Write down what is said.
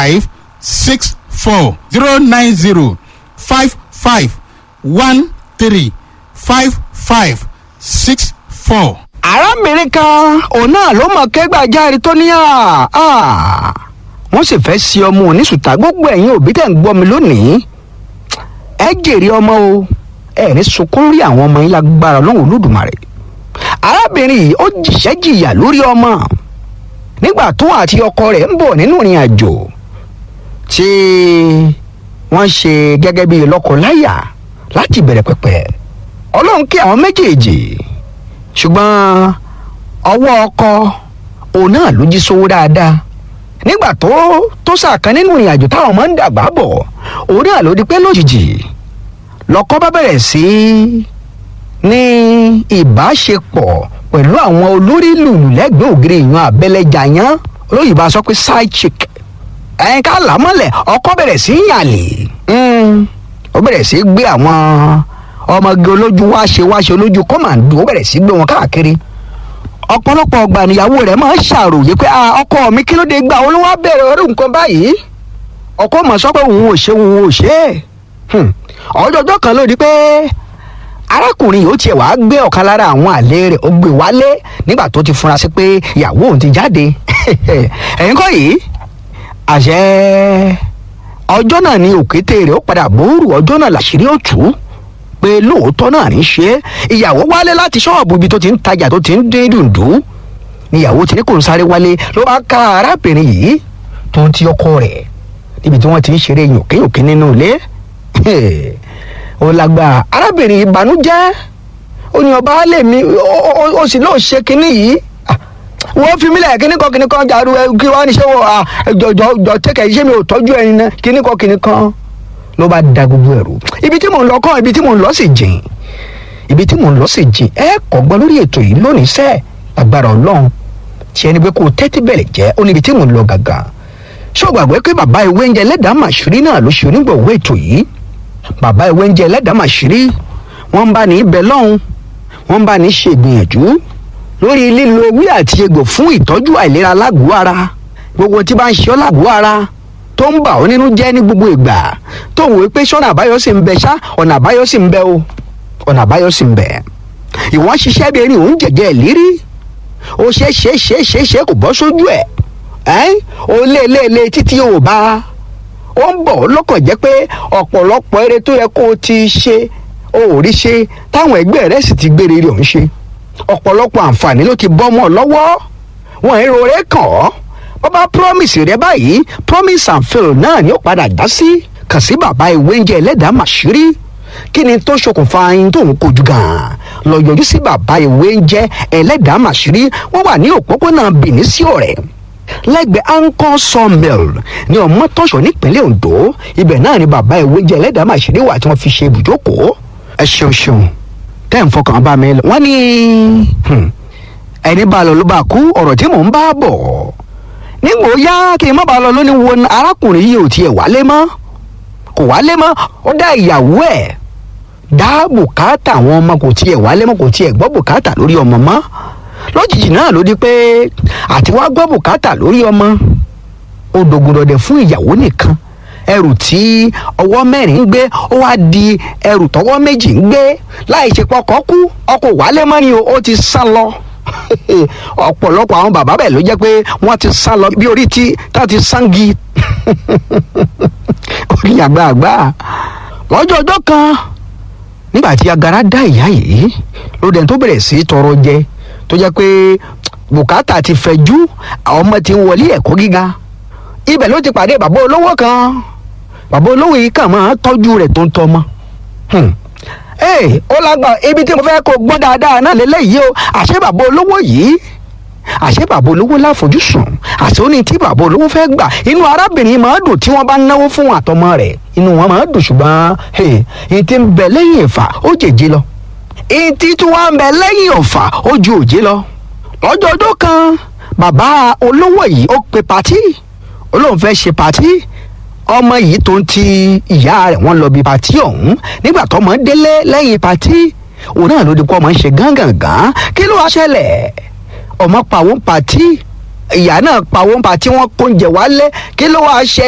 five six four zero nine zero five five one three five five six four. arábìnrin kan òun náà ló mọ̀ kẹ́gbàjáre tó ní à wọ́n sì fẹ́ sí ọmọ oníṣùtà gbogbo ẹ̀yin òbí tẹ̀ ń gbọ́ mi lónìí ẹ jèrè ọmọ o ẹ ní sunkún rí àwọn ọmọ yín lágbára ọlọ́run olódùmarè arábìnrin yìí ó jìṣẹ́ jìyà lórí ọmọ nígbà tó àti ọkọ rẹ̀ ń bọ̀ nínú ìrìn àjò tí wọ́n ṣe gẹ́gẹ́ bíi lọ́kọláya láti bẹ̀rẹ̀ pẹ̀pẹ̀ ọlọ́run kí àwọn méjèèjì ṣùgbọ́n ọwọ́ ọkọ òun náà ló jí sówó dáadáa nígbà tó tó sàkán nínú ìrìn àjò táwọn máa ń dàgbà bọ̀ òun náà ló di pé lójijì lọ́kọ bá bẹ̀rẹ̀ sí ní ìbáṣepọ̀ pẹ̀lú àwọn olórí lùlù lẹ́gbẹ̀ẹ́ ògiri ìyan abẹ́lẹ́jà yán olóyìnbó a sọ pé side chick ẹ̀yin ká là á mọ́lẹ̀ ọkọ bẹ̀rẹ̀ sí í yàlè ó bẹ̀rẹ̀ sí í gbé àwọn ọmọge olójú wáṣe wáṣe olójú kọ́màndù ó bẹ̀rẹ̀ sí í gbé wọn káàkiri ọ̀pọ̀lọpọ̀ ọgbà níyàwó rẹ̀ máa ń ṣàròyé pé ọkọ mi kí ló dé gbà ó ló wá bẹ̀rẹ̀ orí nǹkan báyìí ọkọ mọ̀ sọ pé òun ò ṣe òun ò ṣe é ọjọ́jọ́ kan ló di pé arákùnrin yìí ó tiẹ̀ wàá gbé ọ̀kan lára àwọn àlè rẹ̀ ó gbé wálé nígbà tó ti fura sí pé ìyàwó òun ti jáde ẹ̀yin kọ́ yìí àṣẹ ọjọ́ náà ni òkété rẹ̀ ó padà bóòrù ọjọ́ náà làṣírí ó tú pé lóòótọ́ náà ní ṣe é ìyàwó wálé láti ṣọ́ọ̀bù ibi tó ti ń tajà tó ti ń dín dùndú níyàwó ti ní kò ń sáré wálé ló bá ká arábìnrin yìí tó ń ti ọkọ rẹ̀ níbi tí wọ́n ti ń ṣeré yòkéyòké nínú ilé ó lágbára arábìnrin ìbànújẹ́ ó ní ọba lè mi ó sì lóò ṣe kinní yìí wọ́n fi mílẹ̀ kíní kan kíní kan jàdú kí wọ́n á ní ṣé wọ́n jọjọ jọ tẹ́kẹ̀ ṣé mi ò tọ́jú ẹni náà kíní kan kíní kan ló bá da gbogbo ẹ̀rù ibi tí mò ń lọ kọ́ ibi tí mò ń lọ sì jìn ibi tí mò ń lọ sì jìn ẹ kọ́gbọ́n lórí ètò yìí lónìí sẹ́ẹ̀ agbára ọlọ́run tí ẹni pé kó o tẹ́tí bẹ̀rẹ̀ jẹ́ ó níbi tí mò ń lọ gàgà ṣé o gbàgbé pé bàbá ìwé oúnjẹ ẹlẹ́dàá màṣírí náà ló ṣe onígbọ̀wọ́ ètò yìí bàbá ìwé oúnjẹ ẹlẹ́dàá màṣírí wọ́n ń bá ní ibẹ̀ lọ́hùn wọ́n ń bá ní ṣe ìgbìyànjú lórí lílo ewé àti egbò fún ìtọ́jú àìlera lágọ̀ọ́ ara gbogbo tí bá ń ṣe ọ́ lágọ̀ọ́ ara tó ń bà ọ́ nínú jẹ́ ní gbogbo ìgbà tó ń wò pé sọ́nà àbáyọ sì ń bẹ ṣá ọ̀nà àbáyọ sì ń bẹ o ọ̀nà àbáyọ sì ń bẹ ìwọ́n ṣiṣẹ́ bí erin òun jẹ̀jẹ̀ ìlérí ó ṣe é ṣe é ṣe é ṣe é ṣe kò bọ́ sójú ẹ̀ ẹ́ ó lé lé lé títí ò bá ó ń bọ̀ lọ́kàn jẹ́ pé ọ̀pọ̀lọpọ̀ eré tó yẹ kó o ti ṣe o ò rí ṣe táwọn ẹgbẹ́ rẹ̀ sì ti gbére rẹ̀ ń ṣe ọ̀pọ̀lọpọ̀ àǹfààní ló ti bọ́ mọ́ ọ lọ́wọ́ wọn èrò rẹ̀ kàn ọ́ bàbá promise rẹ báyìí promise and fail náà ni ó padà dá sí kàn sí bàbá ìwé oúnjẹ ẹlẹ́dàá màṣírí kí ni tó ṣokùnfà yín tó ń kojú gan-an lọ yọjú sí bàbá ìwé oúnjẹ ẹlẹ́dàá màṣírí wọ́n wà ní òpópónà Benin sí ọ̀rẹ́ lẹ́gbẹ̀ẹ́ anchor sawmill ní ọmọtọ́ṣọ́ nípínlẹ̀ Ondo ibẹ̀ náà ni bàbá ìwé oúnjẹ ẹlẹ́dàá màṣírí wà tí wọ́n fi ṣe ibùjókòó ẹ ṣeun ṣeun tẹ́ ń fọkàn bá mi lọ wọ́n ní ẹni bá lọ ló bá kú ọ̀rọ̀ tí mò ń bá bọ̀ nígbò yá kí n má bàa lọ lónìí wo arákùnrin yìí ò tiẹ̀ wálé mọ́ kò wálé mọ́ ó dá ìyàwó ẹ̀ dá bùkátà àwọn ọmọ kò tiẹ̀ wálé mọ́ kò tiẹ̀ gbọ́ bùkátà lórí ọmọ mọ́ lójijì náà ló di pé àti wá gbọ́ bùkátà lórí ọmọ ó dogun dọdẹ fún ìyàwó nìkan ẹrù tí ọwọ́ mẹ́rin ń gbé ó wá di ẹrù tọwọ́ méjì ń gbé láì ṣe pọkàn kú ọkọ̀ wálé mọ́ ni ó ti sá lọ ọ̀pọ̀lọpọ̀ àwọn bàbá bẹ́ẹ̀ ló jẹ́ pé wọ́n ti sá lọ bí orí tí tá ti sangi orí àgbààgbà lọ́jọ́ ọjọ́ kan nígbà tí agara dá ìyá yìí ló dẹ̀ tó bẹ̀rẹ̀ sí tọrọ jẹ tó jẹ́ pé bùkátà ti fẹ̀jú àwọn ọmọ ti ń wọlé ẹ̀kọ́ gíga ibẹ̀ ló ti pàdé bàbá olówó kan bàbá olówó yìí kàn máa tọ́jú rẹ̀ tó ń tọ́mọ ee ó lágbà ibi tí mo fẹ́ kó gbọ́n dáadáa náà lélẹ́yìí o àṣé bàbá olówó yìí àṣé bàbá olówó láfojúsùn àṣé ó ní tí bàbá olówó fẹ́ gbà inú arábìnrin máa dùn tí wọ́n bá náwó fún àtọmọ rẹ̀ inú wọn máa dùn ṣùgbọ́n èyí tí ń bẹ lẹ́yìn ìfà ó jèjì lọ èyí tí tí wọ́n ń bẹ lẹ́yìn ọ̀fà ó ju òjé lọ lọ́jọ́ ọjọ́ kan bàbá olówó yìí ó pe pàtí olóhùn fẹ́ ṣe pàtí ọmọ yìí tó ń ti ìyá rẹ̀ wọ́n lọ bí pàtí ọ̀hún nígbà tó ọmọ délé lẹ́yìn pàtí òun náà ló di kó ọmọ ń ṣe gángangan kí ló wá ṣẹlẹ̀ ọmọ pàwọ́ pàtí ìyá náà pàwọ́ pàtí wọ́n kó oúnjẹ wálé kí ló wá ṣẹlẹ̀.